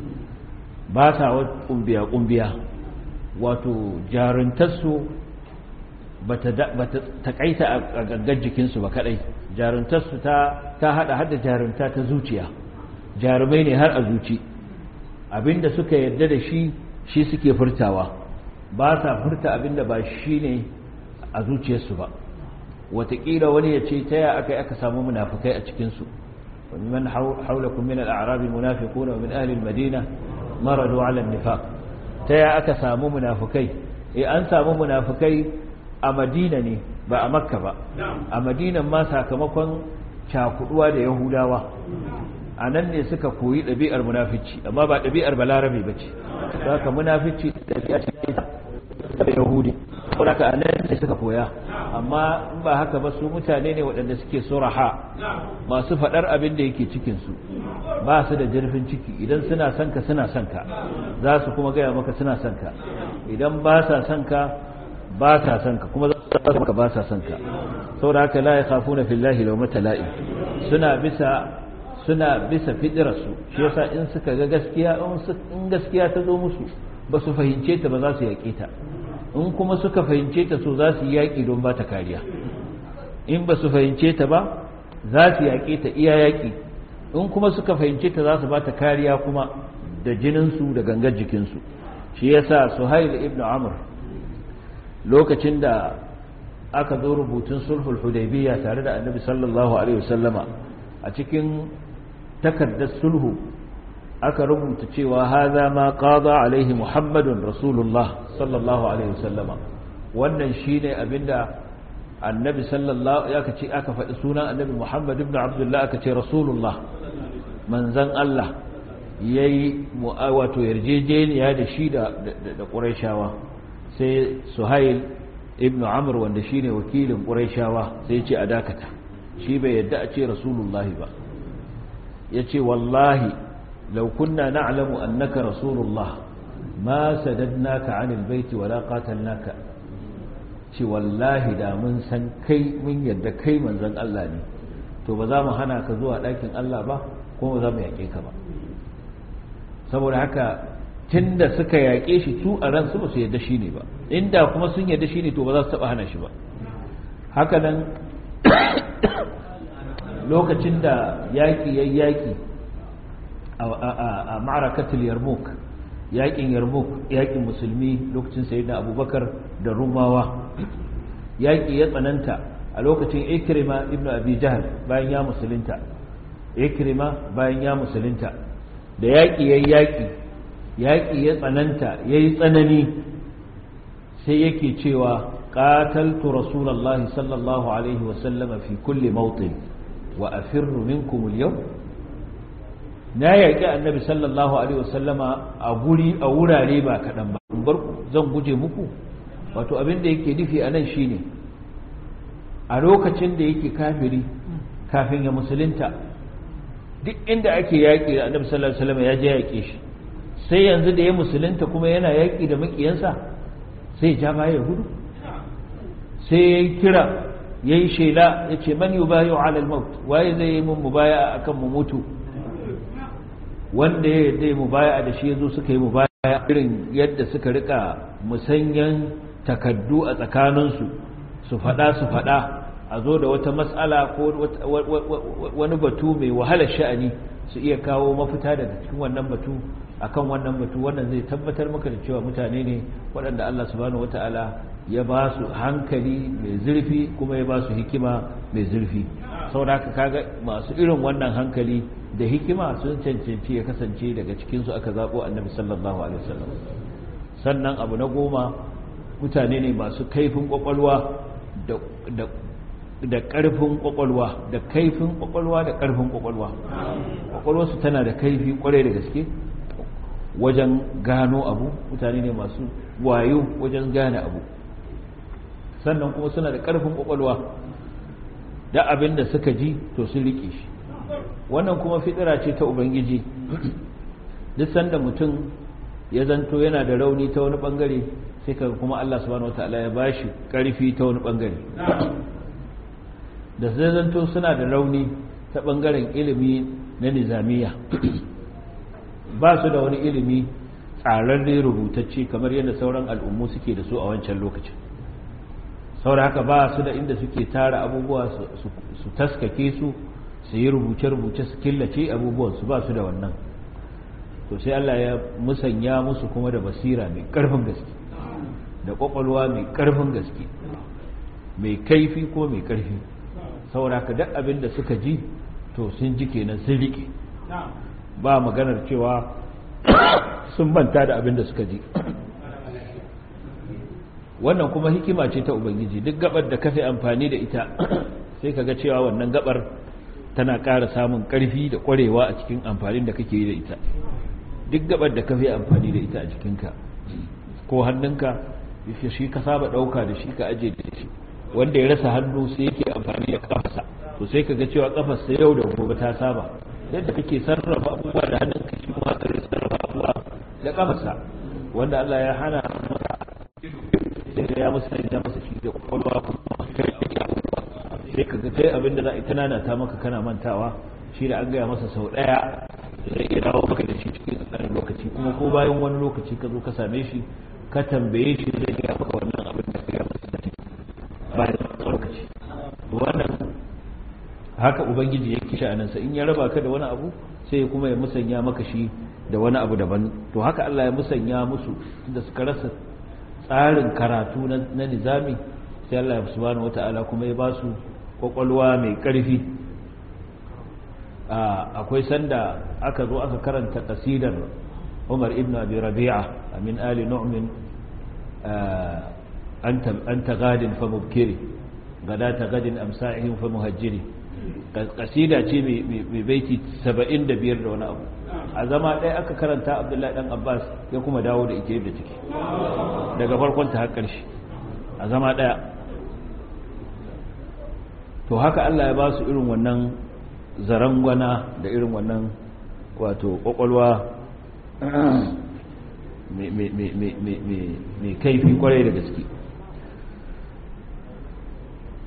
ba sa wa ƙumbiya-ƙumbiya wato jaruntarsu ba ta taƙaita a gangan jikinsu ba kaɗai jaruntarsu ta haɗa hada jarunta ta zuciya jarumai ne har a zuci abinda suka yarda da shi shi suke furtawa ba sa furta abinda ba shi ne a zuciyarsu ba watakila wani ya ce ta ya aka yi aka samu munafukai a cikinsu wani man haulakun min al'arabi munafikuna wa min ahlil madina maradu ala nifaq ta ya aka samu munafukai eh an samu munafukai a madina ne ba a makka ba a madinan ma sakamakon cakuduwa da yahudawa a nan ne suka koyi ɗabi'ar munafici amma ba ɗabi'ar balarabe ba ce za ka munafici ɗabi'a ce da yahudi wadda a nan ne suka koya amma in ba haka ba su mutane ne waɗanda suke suraha masu faɗar abin da yake cikinsu ba su da jirfin ciki idan suna son ka suna son ka za su kuma gaya maka suna son ka idan ba sa son ka ba sa son ka kuma za su maka ba sa son ka saboda haka la ya khafuna fillahi lawmata la'im suna bisa suna bisa fitirarsu shi yasa in suka ga gaskiya in gaskiya ta zo musu ba su fahimce ta ba za su yaƙe ta in kuma suka fahimce ta so za su yi yaƙi don ba ta kariya in ba su fahimce ta ba za su yaƙe ta iya yaƙi in kuma suka fahimce ta za su ba ta kariya kuma da jininsu da gangar jikinsu shi yasa suhail ibn amr lokacin da aka zo rubutun sulhul hudaybiyya tare da annabi sallallahu alaihi wasallama a cikin takardar sulhu aka rubuta cewa haza ma qada alaihi muhammadun rasulullah sallallahu alaihi wasallama wannan shine abinda annabi sallallahu ya kace aka faɗi sunan annabi muhammad ibn abdullah aka ce rasulullah manzon Allah yayi wato yarjejeniya da shi da da quraishawa sai suhail ibn amr wanda shine wakilin quraishawa sai ya ce a dakata shi bai yadda a ce rasulullahi ba ya ce wallahi lau kunna na'lamu annaka rasulullah ma sadadnaka anil baiti wala qatalnaka ce wallahi da mun san kai mun yadda kai manzon Allah ne to ba za mu hana ka zuwa ɗakin Allah ba kuma ba za mu yaƙe ka ba saboda haka tun da suka yaƙe shi su a ransu ba su yadda shi ne ba inda kuma sun yadda shi ne to ba za su taɓa hana shi ba haka nan lokacin da yaƙi ya yaƙi a ma'arakatul yarmouk yaƙin yarmouk yaƙin musulmi lokacin sayyidina abubakar da rumawa yaƙi ya tsananta a lokacin ikrima ibnu abi jahal bayan ya musulunta ikrima bayan ya musulunta da yaƙi ya yaƙi yaƙi ya tsananta ya yi tsanani sai yake cewa ƙataltu rasulallah sallallahu alaihi wasallama fi kulle mautin wa a firru minkum yau na yaƙi annabi sallallahu alaihi wasallama a guri a wurare ba kaɗan ba in bar zan guje muku wato abin da yake nufi a nan shine a lokacin da yake kafiri kafin ya musulunta duk inda ake yaƙi da annabi sallallahu alaihi wasallam ya je yaƙe shi sai yanzu da ya musulunta kuma yana yaƙi da maƙiyansa sai ja baya ya gudu sai ya yi kira ya yi shela ya ce man yubayu ala al-maut waye zai yi mun mubaya akan mu mutu wanda ya yadda mubaya da shi yazo suka yi mubaya irin yadda suka rika musanyan takaddu a tsakaninsu su faɗa su faɗa a zo da wata matsala ko wani batu mai wahalar sha'ani su iya kawo mafita daga cikin wannan batu akan wannan batu wannan zai tabbatar maka da cewa mutane ne waɗanda Allah subhanahu wata'ala ya ba su hankali mai zurfi kuma ya ba su hikima mai zurfi saboda haka kaga masu irin wannan hankali da hikima sun cancanci ya kasance daga cikin su aka zabo annabi sallallahu alaihi wasallam sannan abu na goma mutane ne masu kaifin kwakwalwa da da ƙarfin ƙwaƙwalwa da kaifin ƙwaƙwalwa da ƙarfin ƙwaƙwalwa ƙwaƙwalwarsu tana da kaifi ƙwarai da gaske wajen gano abu mutane ne masu wayo wajen gane abu sannan kuma suna da ƙarfin ƙwaƙwalwa da abin da suka ji to sun riƙe shi wannan kuma fitira ce ta ubangiji duk sanda mutum ya zanto yana da rauni ta wani ɓangare sai ka kuma allah subhanahu wataala ya bashi ƙarfi ta wani ɓangare da zai zanto suna da rauni ta ɓangaren ilimi na nizamiya ba su da wani ilimi tsararre rubutacce kamar yadda sauran al'ummu suke da su a wancan lokacin saboda haka ba su da inda suke tara abubuwa su taskake su su yi rubuce-rubuce su killace abubuwan su ba su da wannan to sai Allah ya musanya musu kuma da basira mai ƙarfin gaske da ƙwaƙwalwa mai ƙarfin gaske mai kaifi ko mai ƙarfi saboda ka duk abin da suka ji to sun ji kenan sun rike ba maganar cewa sun manta da abin da suka ji wannan kuma hikima ce ta ubangiji duk gabar da kafe amfani da ita sai ka ga cewa wannan gabar tana ƙara samun ƙarfi da ƙwarewa a cikin amfanin da kake yi da ita duk gabar da kafe amfani da ita a jikinka ko hannunka shi ka saba ɗauka da shi ka aje da shi wanda ya rasa hannu sai yake amfani da kafarsa to sai ka ga cewa kafarsa yau da gobe ta saba yadda kake sarrafa abubuwa da hannun ka shi kuma ka sarrafa abubuwa da kafarsa wanda Allah ya hana maka sai ya musu da masa shi da kwakwalwa kuma kai da abubuwa sai ka ga kai abin da za a ita nana ta maka kana mantawa shi da an gaya masa sau daya zai iya dawo maka da shi cikin tsakanin lokaci kuma ko bayan wani lokaci ka zo ka same shi ka tambaye shi zai gaya maka wannan abin da ka gaya masa da bayan lokaci wannan haka ubangiji ya kisha anansa in ya raba ka da wani abu sai kuma ya musanya maka shi da wani abu daban to haka Allah ya musanya musu da suka rasa tsarin karatu na nizami sai Allah subhanahu wata'ala kuma ya ba su kwakwalwa mai karfi akwai sanda aka zo aka karanta kasidar Umar ibn Abi Rabi'a min ali nu'min anta gadin fa mubkiri gadata gadin amsa'ihim fa muhajjiri kasida ce mai baiti 75 da wani abu a zama ɗaya aka karanta abdullahi dan abbas ya kuma dawo da ita yadda take daga farkon ta har ƙarshe a zama ɗaya to haka Allah ya ba su irin wannan zarangwana da irin wannan wato kwakwalwa mai kaifi kwarai da gaske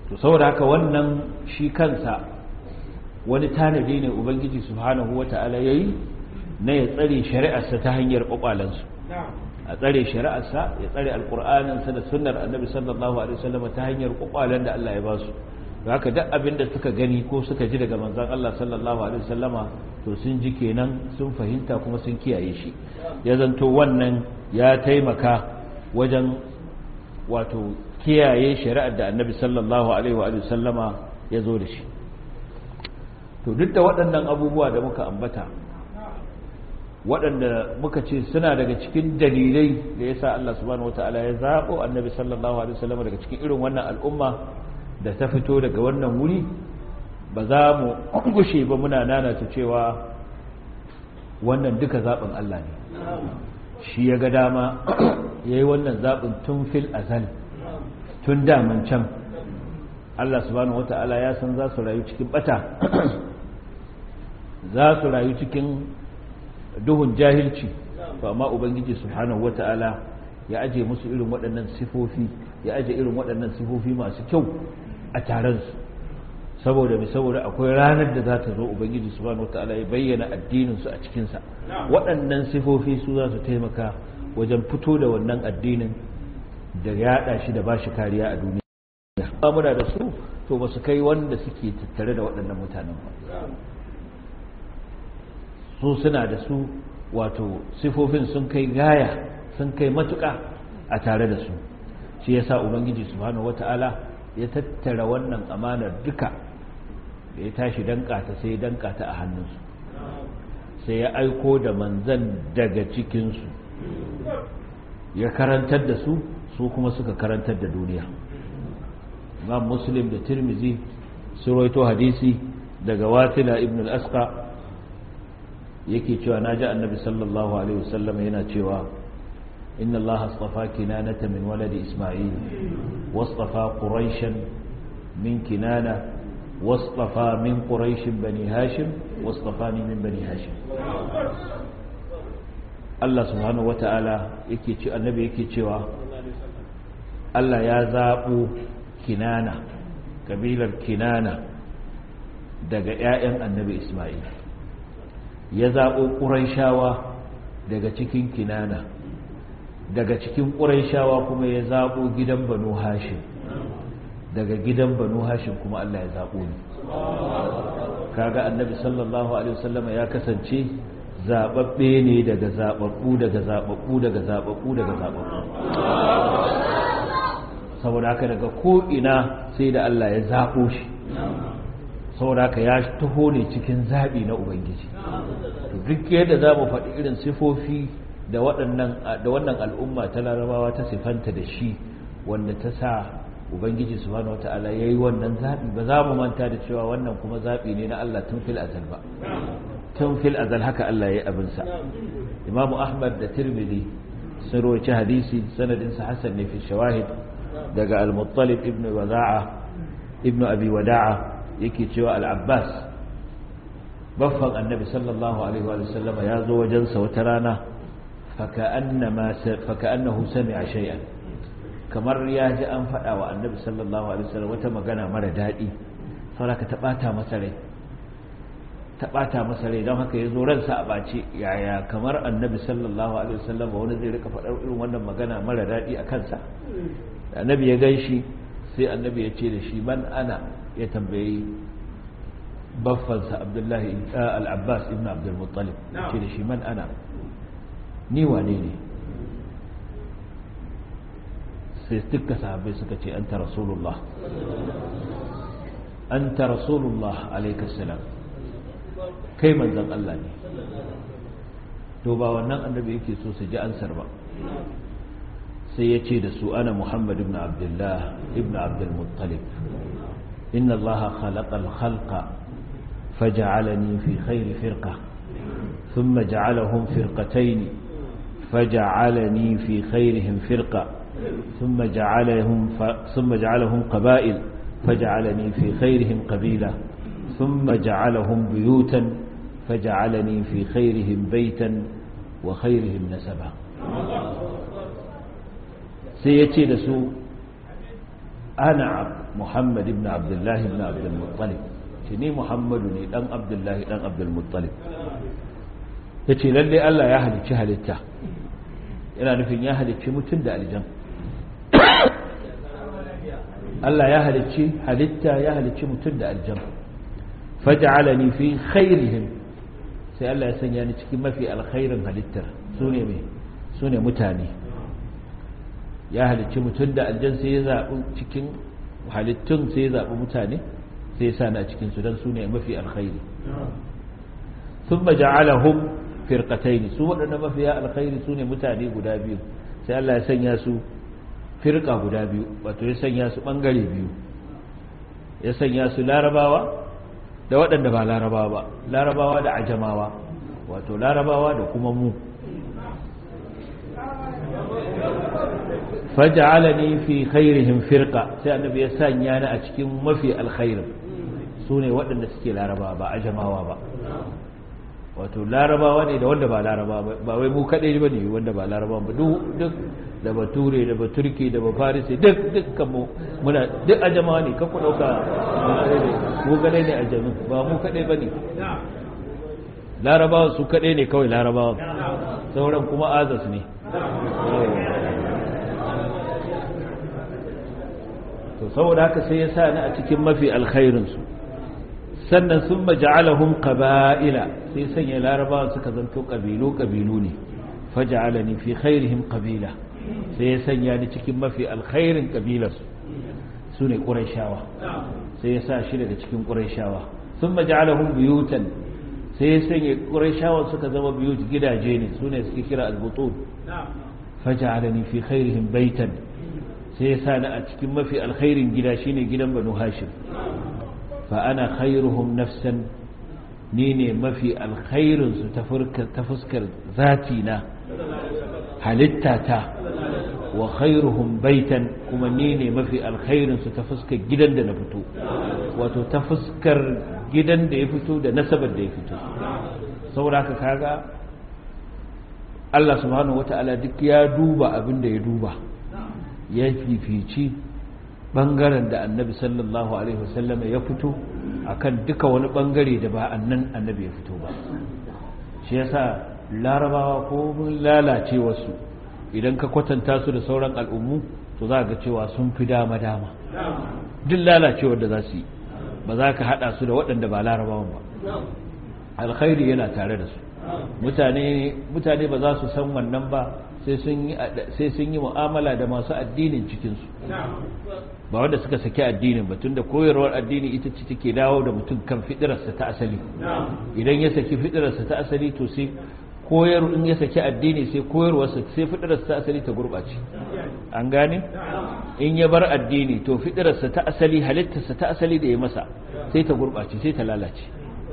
to saboda haka wannan shi kansa wani tanadi ne ubangiji subhanahu wata'ala yayi na ya tsare shari'arsa ta hanyar kwakwalansu a tsare shari'arsa ya tsare alkur'aninsa da sunnar annabi sallallahu alaihi wasallam ta hanyar kwakwalen da Allah ya ba su haka duk abin da suka gani ko suka ji daga manzon Allah sallallahu alaihi wasallama to sun ji kenan sun fahimta kuma sun kiyaye shi ya zanto wannan ya taimaka wajen wato kiyaye shari'ar da annabi sallallahu alaihi wa sallama ya zo da shi to duk da waɗannan abubuwa da muka ambata waɗanda muka ce suna daga cikin dalilai da ya sa Allah subhanahu wata'ala ya zaɓo annabi sallallahu alaihi wasallam daga cikin irin wannan al'umma da ta fito daga wannan wuri ba za mu gushe ba muna nanata cewa wannan duka zaɓin Allah ne shi ya ga dama ya yi wannan zaɓin tun fil azal tun daman can Allah subhanahu wata'ala ya san za su rayu cikin bata za su rayu cikin duhun jahilci to amma ubangiji subhanahu wata'ala ya aje musu irin waɗannan sifofi ya aje irin waɗannan sifofi masu kyau a taron su saboda mai saboda akwai ranar da za ta zo ubangiji subhanahu wata'ala ya bayyana addinin su a cikin sa waɗannan sifofi su za su taimaka wajen fito da wannan addinin da yaɗa shi da bashi kariya a duniya ba muna da su to ba su kai wanda suke tattare da waɗannan mutanen ba su suna da su wato sifofin sun kai gaya sun kai matuƙa a tare da su shi yasa ubangiji subhanahu wata'ala ya tattara wannan amanar duka da ya tashi danka ta sai danka ta a hannunsu sai ya aiko da manzan daga cikinsu ya karantar da su su kuma suka karantar da duniya imam muslim da tirmizi su roito hadisi daga watila ibn al-asqa yake cewa naji annabi sallallahu alaihi wasallam yana cewa inna allaha astafa kinanata min waladi isma'il wastafa quraishan min kinana wastafa min quraish bani hashim wastafani min bani hashim Allah subhanahu wata'ala yake ce annabi yake cewa Allah ya zabo kinana kabilar kinana daga ƴaƴan annabi isma'il ya zaɓo ƙuraishawa daga cikin kinana daga cikin ƙuraishawa kuma ya zaɓo gidan banu hashim daga gidan banu hashim kuma Allah ya zaɓo ni kaga annabi sallallahu alaihi wasallam ya kasance zaɓaɓɓe ne daga zaɓaɓɓu daga zaɓaɓɓu daga zaɓaɓɓu daga zaɓaɓɓu saboda haka daga ko'ina sai da Allah ya zaɓo shi saboda haka ya taho ne cikin zaɓi na ubangiji duk yadda za mu faɗi irin sifofi da wannan al'umma ta larabawa ta sifanta da shi wanda ta sa ubangiji subhanahu wata'ala ya yi wannan zaɓi ba za mu manta da cewa wannan kuma zaɓi ne na Allah tun fil azal ba tun fil azal haka Allah ya yi abinsa imamu ahmad da tirmidhi sun roci hadisi sanadinsa hassan ne fi shawahid daga al-muttalib ibn wada'a ibn abi wada'a yake cewa al-abbas baffan annabi sallallahu alaihi wa sallam ya zo wajensa wata rana faka'annahu sami'a shay'an kamar ya ji an faɗa wa annabi sallallahu alaihi wa sallam wata magana mara daɗi saboda ta ɓata masa rai ta ɓata masa rai don haka ya zo ransa a ɓace yaya kamar annabi sallallahu alaihi wa sallam wani zai rika faɗar irin wannan magana mara daɗi a kansa annabi ya gan shi sai annabi ya ce da shi man ana ya tambayi baffansa abdullahi al'abbas ibn abdulmuttalib ya ce da shi man ana ni wane ne sai duka sahabai suka ce an ta rasulullah an ta rasulullah alaikassalam kai manzan Allah ne to ba wannan annabi yake so su ji ansar ba sai ya ce da su ana muhammad ibn abdullah ibn abdulmuttalib inna allaha khalaqa al-khalqa فجعلني في خير فرقة ثم جعلهم فرقتين فجعلني في خيرهم فرقة ثم جعلهم ف... ثم جعلهم قبائل فجعلني في خيرهم قبيلة ثم جعلهم بيوتا فجعلني في خيرهم بيتا وخيرهم نسبا سيتي لسو ana muhammad ibn abdullahi ibn abdul muttalib ce ni muhammadu ne dan abdullahi dan abdul muttalib yace lalle Allah ya halicci halitta yana nufin ya halicci mutum da aljan Allah ya halicci halitta ya halicci mutum da aljan faj'alani fi khairihim sai Allah ya sanya ni cikin mafi alkhairin halittar sune me sune mutane ya halicci mutum da aljan sai ya zabi cikin halittun sai ya zabi mutane sai ya sani a cikin su dan sune mafi alkhairi thumma ja'alahum firqatayn su wadanda mafiya alkhairi sune mutane guda biyu sai Allah ya sanya su firka guda biyu wato ya sanya su bangare biyu ya sanya su larabawa da waɗanda ba larabawa ba larabawa da ajamawa wato larabawa da kuma mu faj'alani fi khairihim firqa sai annabi ya sanya ni a cikin mafi alkhairin sune waɗanda suke larabawa ba ajamawa ba wato larabawa ne da wanda ba larabawa ba wai mu kaɗai ba ne wanda ba larabawa ba duk da bature da baturki da bafarisi duk dukkan mu muna duk ajamawa ne kakku ɗauka mu kaɗai ne ajamin ba mu kaɗai ba ne larabawa su kaɗai ne kawai larabawa sauran kuma azas ne to saboda haka sai ya sa ni a cikin mafi alkhairinsu sannan sun maja'alahum qaba'ila sai sanya larabawa suka zanto kabilu kabilu ne faja'alani fi khairihim qabila sai ya sanya ni cikin mafi alkhairin kabilarsu sune quraishawa sai ya sa shi daga cikin quraishawa sun maja'alahum buyutan sai ya sanya quraishawa suka zama buyut gidaje ne sune suke kira al-butun faja'alani fi khairihim baitan sai ya sa ni a cikin mafi alkhairin gida shine gidan banu hashim فأنا خيرهم نفسا نيني ما في الخير تفسكر ذاتنا هلتاتا وخيرهم بيتا كما نيني ما في الخير ستفسكر جدا دا نفتو وتتفسكر جدا دا يفتو دا نسبا دا يفتو saboda kaga Allah subhanahu wata'ala duk ya duba abin da ya duba ya fifici bangaren da annabi sallallahu alaihi wasallam ya fito akan duka wani bangare da ba annan annabi ya fito ba shi yasa larabawa ko mun lalace wasu idan ka kwatanta su da sauran al'ummu to za ga cewa sun fi dama dama duk lalacewar da za su yi ba za ka hada su da waɗanda ba larabawan ba alkhairi yana tare da su mutane mutane ba za su san wannan ba sai sun yi mu'amala da masu addinin cikinsu ba wanda suka saki addinin ba tunda koyarwar addini ita ce take dawo da mutum kan fidirarsa ta asali idan ya saki fidirarsa ta asali to sai koyar in ya saki addini sai koyarwarsa sai fidirarsa ta asali ta gurɓace an gane in ya bar addini to fidirarsa ta asali halittarsa ta asali da ya masa sai ta gurɓace sai ta lalace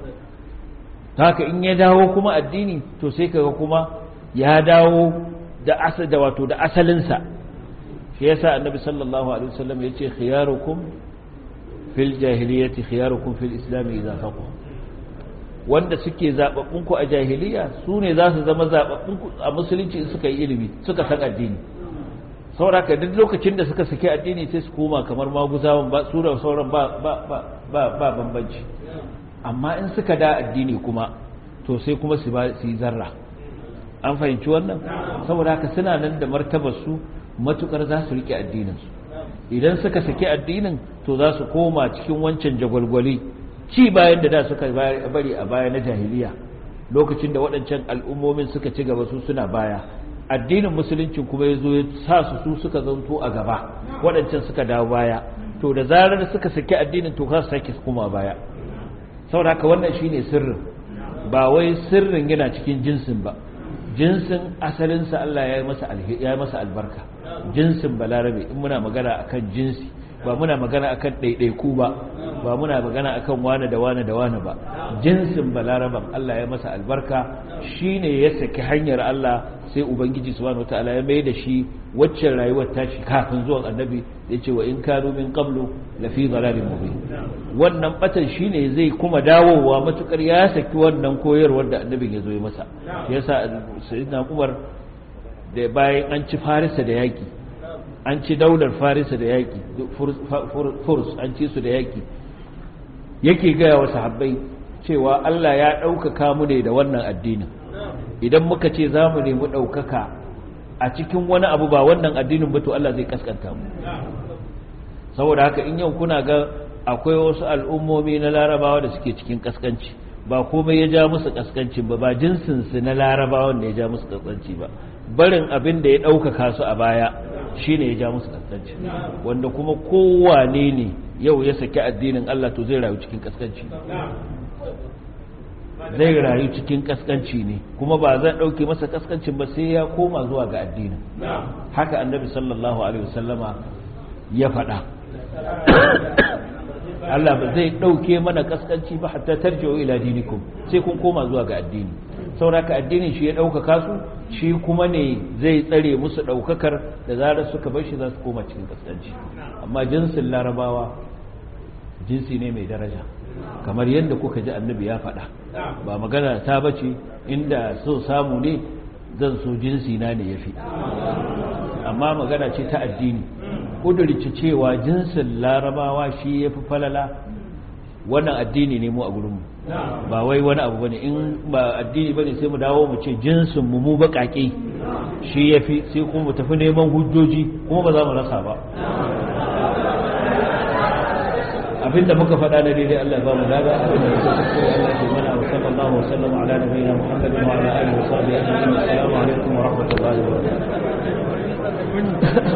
haka in ya dawo kuma addini to sai kaga kuma ya dawo da asal da wato da asalinsa shi yasa annabi sallallahu alaihi wasallam yace khiyarukum fil jahiliyyati khiyarukum fil islam idza faqu wanda suke zababbun ku a jahiliya su ne za su zama zababbun ku a musulunci suka yi ilimi suka san addini saboda ka duk lokacin da suka saki addini sai su koma kamar maguzawan ba su da sauran ba ba ba ba bambanci amma in suka da addini kuma to sai kuma su ba su yi zarra an fahimci wannan saboda haka suna nan da martabar su matukar za su rike addinin su idan suka saki addinin to za su koma cikin wancan jagwalgwali ci bayan da da suka bari a baya na jahiliya lokacin da waɗancan al'ummomin suka ci gaba su suna baya addinin musulunci kuma ya zo ya sa su su suka zanto a gaba waɗancan suka dawo baya to da zarar suka saki addinin to za su sake kuma baya saboda haka wannan shine sirrin ba wai sirrin yana cikin jinsin ba jinsin asalinsa Allah ya yi masa ya yi masa albarka jinsin balarabe in muna magana akan jinsi ba muna magana akan ɗaiɗaiku ba ba muna magana akan wane da wane da wane ba jinsin balaraban Allah ya masa albarka shine ya saki hanyar Allah sai ubangiji subhanahu wataala ya mai da shi waccan rayuwar tashi kafin zuwan annabi ya ce wa in kanu min qablu la fi dhalalin mubin wannan batan shine zai kuma dawowa matukar ya saki wannan koyarwar da annabin ya zo ya masa yasa sayyidina Umar da bayan an ci Farisa da yaki an ci daular farisa da yaƙi furs an ci su da yaƙi yake gaya wa sahabbai cewa Allah ya ɗaukaka mu ne da wannan addinin idan muka ce za mu nemi ɗaukaka a cikin wani abu ba wannan addinin ba to Allah zai kaskanta mu saboda haka in yau kuna ga akwai wasu al'ummomi na larabawa da suke cikin kaskanci ba komai ya ja musu kaskanci ba ba jinsinsu na larabawan da ya ja musu kaskanci ba barin abin da ya ɗaukaka su a baya shine ya ja musu kaskanci wanda kuma kowane ne yau ya saki addinin Allah to zai rayu cikin kaskanci zai rayu cikin kaskanci ne kuma ba zan ɗauke masa kaskancin ba sai ya koma zuwa ga addinin haka annabi sallallahu alaihi wasallama ya faɗa Allah ba zai ɗauke mana kaskanci ba hatta tarji'u ila dinikum sai kun koma zuwa ga addini sauraka addinin shi ya ɗaukaka su shi kuma ne zai tsare musu ɗaukakar da zarar suka bar shi za su koma cikin kaskanci amma jinsin larabawa jinsi ne mai daraja kamar yadda kuka ji annabi ya faɗa ba magana ta bace inda so samu ne zan so jinsi na ne yafi amma magana ce ta addini kudurci cewa jinsin larabawa shi ya fi falala wannan addini ne mu a gurinmu ba wai wani abu bane in ba addini bane sai mu dawo mu ce jinsin mu mu baƙaƙe shi ya fi sai kuma mu tafi neman hujjoji kuma ba za mu rasa ba abinda muka faɗa na daidai Allah ba mu lada abinda muka kuskure Allah ke mana wa sallallahu wa sallam ala nabiyina Muhammadin wa ala alihi wa sahbihi ajma'in assalamu alaikum wa rahmatullahi wa barakatuh